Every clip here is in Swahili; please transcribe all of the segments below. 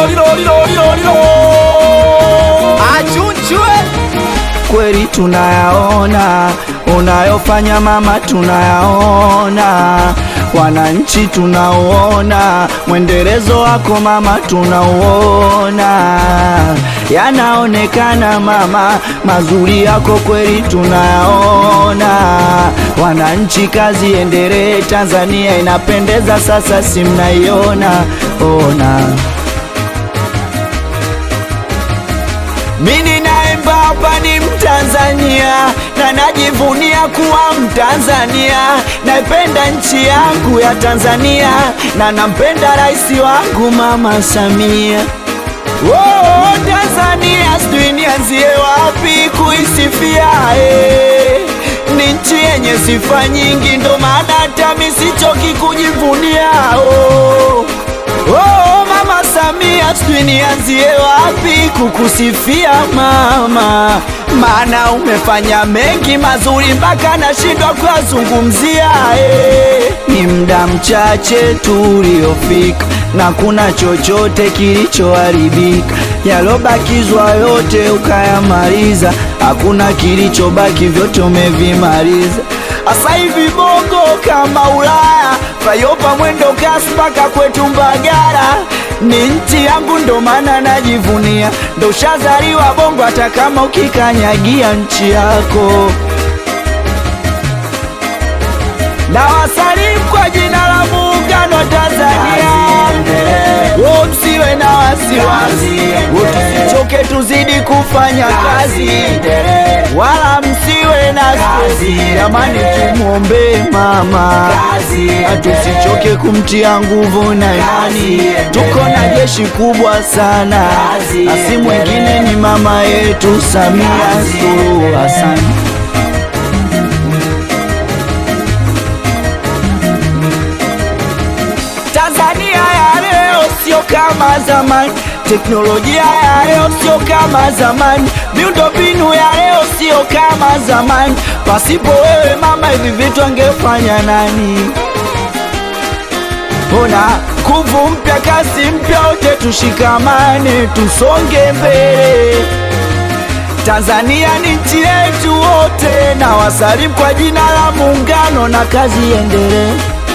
lilo lilo lilo lilo lilo achunchwe kweli tunayaona unayofanya mama, tunayaona wananchi, tunauona mwendelezo wako mama, tunauona yanaonekana mama, mazuri yako kweli tunayaona. Wananchi, kazi endelee, Tanzania inapendeza sasa, si mnaiona ona Mimi naimba hapa ni Mtanzania na najivunia kuwa Mtanzania. Naipenda nchi yangu ya Tanzania na nampenda rais wangu Mama Samia. Oh, Tanzania sijui nianzie wapi kuisifia eh. Ni nchi yenye sifa nyingi, ndo maana hata mimi sichoki kujivunia oh. Oh, Mama Samia, sijui nianzie wapi kukusifia mama, maana umefanya mengi mazuri mpaka nashindwa kuyazungumzia eh. Ni muda mchache tu uliofika na kuna chochote kilichoharibika, yalobakizwa yote ukayamaliza, hakuna kilichobaki, vyote umevimaliza. Asa hivi bongo kama Ulaya, fayopa mwendo kasi mpaka kwetu Mbagara. Ni nchi yangu ndo maana najivunia, ndo ushazaliwa bongo, hata kama ukikanyagia nchi yako. Na wasalimu kwa jina la muungano wa Tanzania, wo msiwe na wasiwasi, wo tusichoke, tuzidi kufanya kazi, wala msiwe na stresi. Jamani, tumwombee mama, tusichoke kumtia nguvu na imani. Tuko na jeshi kubwa sana, na si mwingine ni mama yetu Samia Suluhu Hassan. Tanzania ya leo sio kama zamani, teknolojia ya leo sio kama zamani, miundombinu ya leo sio kama zamani. Pasipo wewe mama, hivi vitu angefanya nani? Ona nguvu mpya, kasi mpya, wote tushikamane, tusonge mbele. Tanzania ni nchi yetu wote, na wasalimu kwa jina la Muungano, na kazi iendelee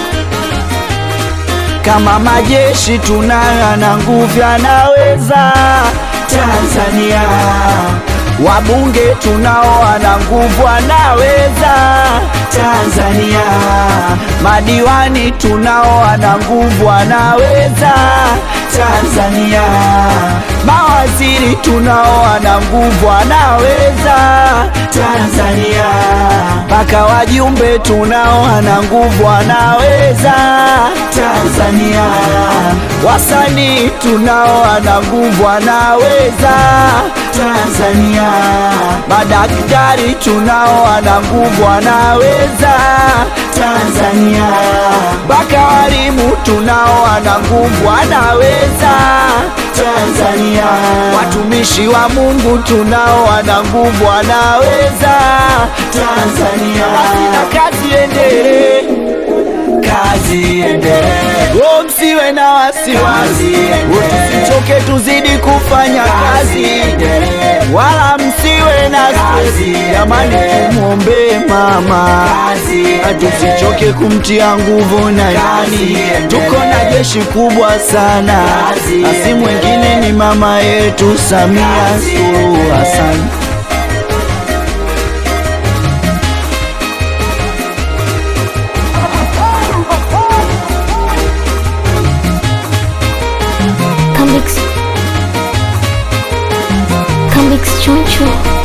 kama majeshi tunayo na nguvu yanaweza Tanzania, wabunge tunao wana nguvu wanaweza Tanzania, madiwani tunao wana nguvu wanaweza Tanzania, mawaziri tunao wana nguvu wanaweza Tanzania, mpaka wajumbe tunao wana nguvu wanaweza Tanzania, wasanii tunao wana nguvu wanaweza Tanzania, madaktari tunao wana nguvu wanaweza Tanzania, mpaka walimu tunao wana nguvu wanaweza Tanzania, watumishi wa Mungu tunao wana nguvu wanaweza Tanzania, basi na kazi endelee kazi endelee, oh, msiwe na wasiwasi, oh, tusichoke, tuzidi kufanya kazi, wala msiwe na stresi. Jamani, tumwombee mama, tusichoke kumtia nguvu na imani. Tuko na jeshi kubwa sana, na si mwingine ni mama yetu Samia Suluhu Hassan. Come Come Choncho.